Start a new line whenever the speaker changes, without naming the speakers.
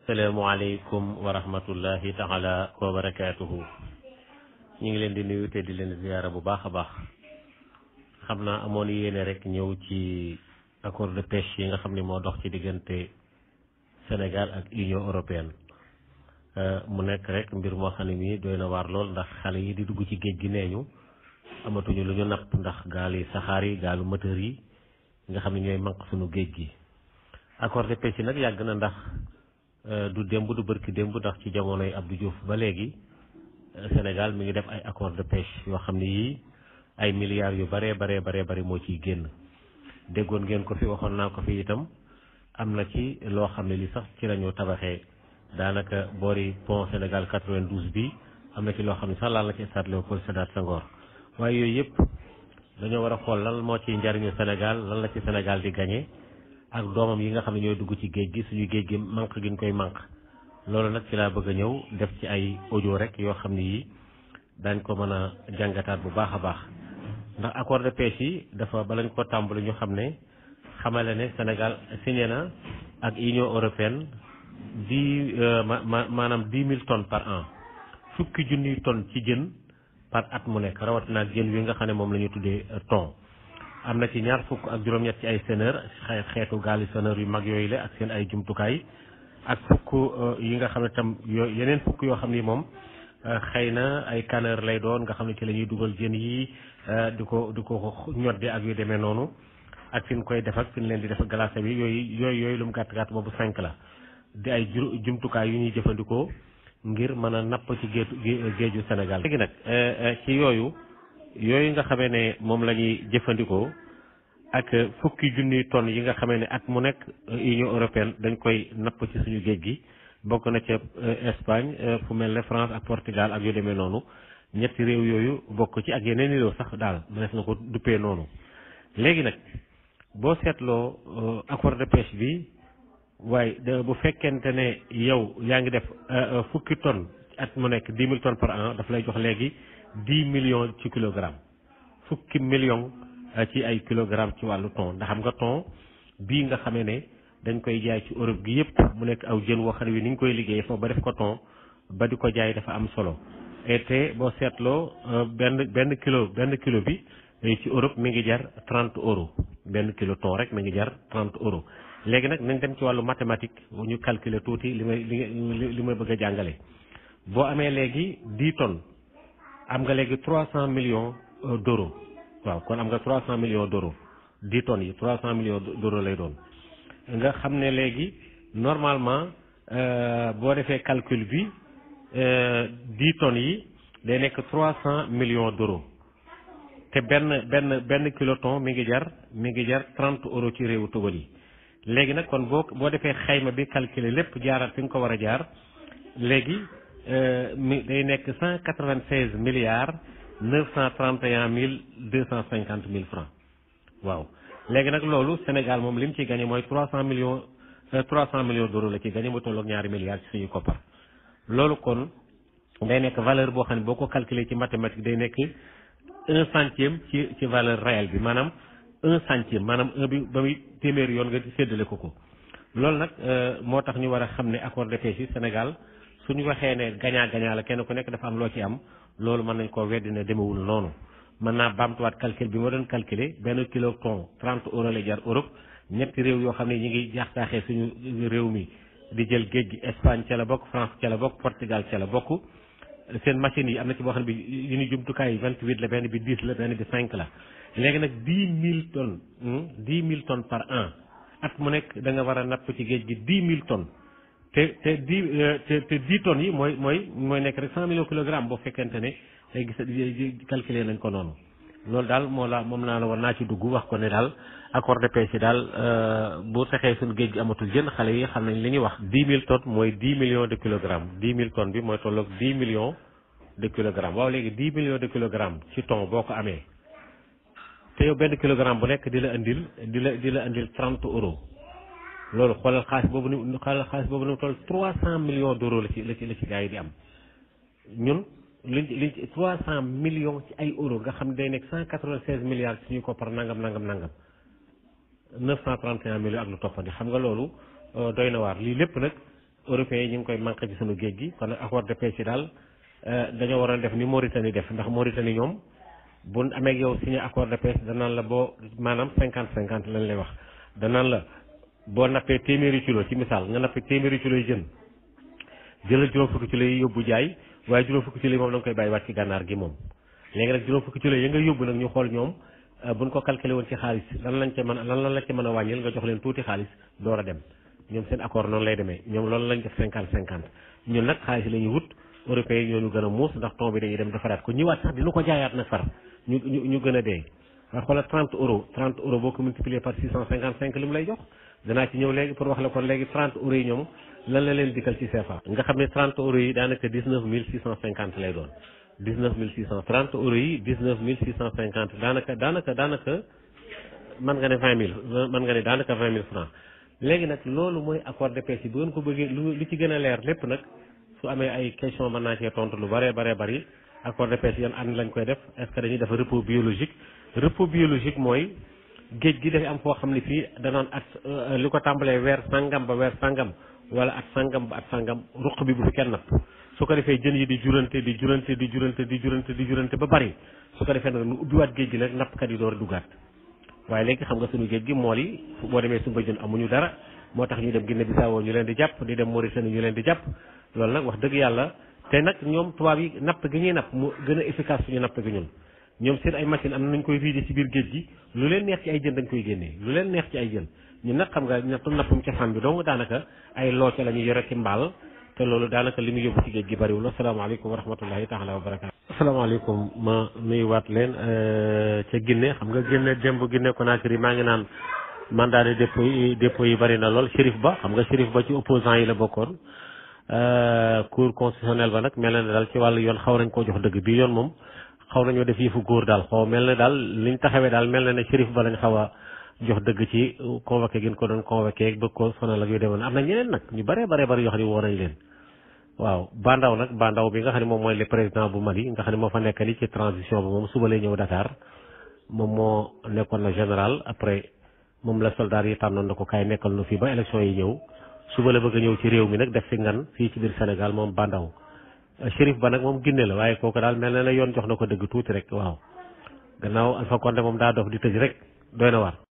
asalaamaaleykum wa rahmatullahi taala wa barakaatuhu ñu ngi leen di nuyu te di leen ziyaara bu baax a baax xam naa amoon yéene rek ñëw ci accord de pêche yi nga xam ne moo dox ci diggante Sénégal ak Union européenne mu nekk rek mbir moo xam ne mii doy na waar lool ndax xale yi di dugg ci géej gi nee ñu amatuñu lu ñu napp ndax gaal yi saxaar yi gaalu moteur yi nga xam ne ñooy manq suñu géej gi accord de pêche yi nag yàgg na ndax du démb du bërki démb ndax ci jamonoy Abdou Diouf ba léegi Sénégal mi ngi def ay accord de pêche yoo xam ne yii ay milliards yu baree baree baree bari moo ciy génn déggoon ngeen ko fi waxoon naa ko fi itam am na ci loo xam ne li sax ci lañu tabaxee daanaka boori pont Sénégal 92 bi am na ci loo xam ne sax laal na ci stade Léopold Sédar Senghor waaye yooyu yëpp dañoo war a xool lan moo ci njariñu Sénégal lan la ci Sénégal di gagné ak doomam yi nga xam ne ñooy dugg ci géej gi suñu géej gi manque gi ñu koy manque loolu nag ci laa bëgg a ñëw def ci ay audio rek yoo xam ne yii dañ ko mën a jàngataat bu baax a baax ndax accord de pêche yi dafa balañ ko tàmbali ñu xam ne xamale ne Sénégal signé na ak Union européenne dix ma maanaam dix mille tonnes par an fukki junniy tonnes ci jën par at mu nekk rawatina ak jën wi nga xam ne moom la ñu tuddee thon am na ci ñaar fukk ak juróom-ñett ci ay senneur xeetu gaali senneur yu mag yooyu la ak seen ay jumtukaay ak fukk yi nga xam ne tam yooyu yeneen fukk yoo xam ni moom xëy na ay caneur lay doon nga xam ne ci la ñuy dugal jën yi di ko di ko ñoddi ak yu demee noonu ak fi ñu koy def ak fi ñu leen di def glacé bi yooyu yooyu yooyu lu mu gàtt gàtt boobu cinq la di ay jumtukaay yu ñuy jëfandikoo ngir mën a napp ci géeju géeju Sénégal. léegi nag ci yooyu yooyu nga xamee ne moom la ñuy jëfandikoo ak fukki junniy tonnes yi nga xamee ne at mu nekk Union européenne dañ koy napp ci suñu géej gi bokk na ca Espagne fu mel ne France ak Portugal ak yu demee noonu ñetti réew yooyu bokk ci ak yeneen réew sax daal mënees na ko duppee noonu léegi nag boo seetloo accord de pêche bi waaye bu fekkente ne yow yaa ngi def fukki tonnes at mu nekk dix mille tonnes par an daf lay jox léegi dix millions ci kilogramme fukki millions ci ay kilogramme ci wàllu thon ndax xam nga thon bii nga xamee ne dañ koy jaay ci Europe gi yëpp mu nekk aw jën woo xam ne wi ni ñu koy liggéey foofu ba def ko thon ba di ko jaay dafa am solo et te boo seetloo benn benn kilo benn kilo bi ci Europe mi ngi jar trente euros benn kilo thon rek mi ngi jar trente euros léegi nag nañ dem ci wàllu mathématique ñu calculer tuuti li may li li may bëgg a jàngale boo amee léegi dix tonnes am nga léegi trois cent millions d'euros waaw kon am nga trois cent millions d'euros dix tonnes yi trois cent millions d'euros lay doon nga xam ne léegi normalement boo defee calcul bi dix tonnes yi day nekk trois cent millions d'euros te benn benn benn kilo thon mi ngi jar mi ngi jar trente euros ci réewu tugal yi léegi nag kon boo boo defee xayma bi calculer lépp jaaraat fi nga ko war a jaar léegi mi day nekk cent quatre-vingt-seize milliards neuf cent trente et un mille deux cent cinquante mille francs waaw léegi nag loolu Sénégal moom li mu ciy gagné mooy trois cent millions trois cent millions d'euros la ci gagné mu tolloog ñaari milliards ci suñu koppar loolu kon day nekk valeur boo xam ne boo ko calculer ci mathématique day nekk un centième ci ci valeur réelle bi maanaam un centième maanaam un bi ba muy téeméeri yoon nga séddale ko ko loolu nag moo tax ñu war a xam ne accord de pêche yi Sénégal suñu waxee ne gagnant gagnant la kenn ku nekk dafa am loo ci am loolu mën nañ koo weddi ne demewul noonu mën naa baamtuwaat calcul bi ma doon calculer benn kilo thon trente euros lay jar Europe ñetti réew yoo xam ne ñi ngi jaaxtaaxee suñu réew mi di jël géej gi Espagne ca la bokk France ca la bokk Portugal ca la bokk seen machines yi am na ci boo xam ne bi yu ñu jumtukaay yi vingt huit la benn bi dix la benn bi cinq la léegi nag dix mille tonnes dix mille tonnes par an at mu nekk da nga war a napp ci géej gi dix mille tonnes te te dix te te dix tonnes yi mooy mooy mooy nekk rek cent millions kilogrammes boo fekkente ne day gis calculer nañ ko noonu loolu daal moo la moom naa la war naa ci dugg wax ko ne daal accord de pêche yi daal bu taxee suñu géej gi amatul jën xale yi xam nañ li ñuy wax dix mille tonnes mooy dix millions de kilogrammes dix mille tonnes bi mooy tolloog dix millions de kilogrammes waaw léegi dix millions de kilogrammes ci thon boo ko amee te yow benn kilogramme bu nekk di la indil di la di la indil trente euros loolu xoolal xaalis boobu ni xoolal xaalis boobu ni toll trois cent millions d'euros la ci la ci la ci gars yi di am ñun liñ liñ ci trois cent millions ci ay euros nga xam ne day nekk cent quatre-vingt-seize milliards suñu ko par nangam nangam nangam neuf cent trente et un millions ak lu toppandi xam nga loolu doy na waar lii lépp nag européens yi ñu ngi koy manqué ci sunu géej gi kon nag accord de pêche yi daal dañoo waroon def ni Mauritanie def ndax Mauritanie ñoom bu amee ak yow signé accord de pêche danaan la boo maanaam cinquante cinquante lañ lay wax danaan la boo nappee téeméeri kilo ci misaal nga nappee téeméeri kilo yi jën jëlal juróom fukki kilo yi yóbbu jaay waaye juróom fukki kilo yi moom da nga koy bàyyi waat ci gànnaar gi moom léegi nag juróom fukki kilo yi nga yóbbu nag ñu xool ñoom buñ ko calculé woon ci xaalis lan lañ ca mën lan lan la ca mën a wàññil nga jox leen tuuti xaalis door a dem ñoom seen accord noonu lay demee ñoom loolu lañ def cinquante cinquante ñun nag xaalis la ñuy wut européens yi ñoo ñu gën a muus ndax ton bi dañuy dem defaraat ko ñëwaat sax dina ko jaayaat nag far ñu ñu ñu gën a dee waaye xoolal 30 euros 30 euros boo ko multiplier par 655 li mu lay jox danaa ci ñëw léegi pour wax la kon léegi 30 euros yi ñoom lan la leen dikkal ci CFA nga xam ne 30 euros yi daanaka 19 650 lay doon 19 600 30 euros yi 19 650 daanaka daanaka daanaka mën nga ne 20 000 mën nga ne daanaka 20 000 francs léegi nag loolu mooy accord de pêche yi bu ngeen ko bëggee lu li ci gën a leer lépp nag su amee ay question mën naa cee tontu lu bare bare bari accord de pêche yan ànd lañ koy def est-ce que dañuy def repos biologique repos biologique mooy géej gi dafay am foo xam ne fii danoon at li ko tàmbalee weer sangam ba weer sangam wala at sangam ba at sangam ruq bi bu fi kenn napp su ko defee jën yi di jurante di jurante di jurante di jurante di jurante ba bari su ko defee nag nu ubbiwaat géej gi nag nappkat yi door a duggaat waaye léegi xam nga suñu géej gi mool yi boo demee sumba jën amuñu dara moo tax ñu dem Guinée Bissau ñu leen di jàpp di dem Mauritanie ñu leen di jàpp loolu nag wax dëgg yàlla te nag ñoom tubaab yi napp gi ñuy napp mu gën a efficace suñu napp gi ñun ñoom seen ay machine am na nañ koy riide ci biir géej gi lu leen neex ci ay jën dañ koy génnee lu leen neex ci ay jën ñun nag xam nga napp nappum cosaan bi donc daanaka ay looce la ñuy yore ci mbaal te loolu daanaka li mu yóbbu ci géej gi bariwul asalaamaaleykum wa rahmatullahi taala wa barakaatu asalaamaaleykum ma nuyuwaat leen ca Guinée xam nga Guinée démb Guinée Conakry maa ngi naan mandat de dépôt yi dépôt yi bari na lool Chérif Ba xam nga Chérif Ba ci opposant yi la bokkoon cour constitutionnel ba nag mel na ne daal ci wàllu yoon xaw nañ koo jox dëgg bii yoon moom xaw nañoo def yëfu góor daal xaw mel na daal liñ taxawee daal mel na ne Chérif Ba lañ xaw a jox dëgg ci convoqué gi ñu ko doon convoqué bëgg ko sonal ak yu demoon am na ñeneen nag ñu baree baree bari yoo xam ne woo nañ leen waaw Bandaw nag Bandaw bi nga xam ne moom mooy le président bu Mali nga xam ne moo fa nekk ni ci transition bi moom suba lay ñëw Dakar moom moo nekkoon na général après moom la soldat yi tànnoon na ko kaay nekkal nu fii ba élection yi ñëw suba la bëgg a ñëw ci réew mi nag def fi ngan fii ci biir Sénégal moom Bandaw Chérif Ba nag moom Guinée la waaye kooku daal mel na ne yoon jox na ko dëgg tuuti rek waaw gannaaw Alpha Condé moom daa dof di tëj rek doy na war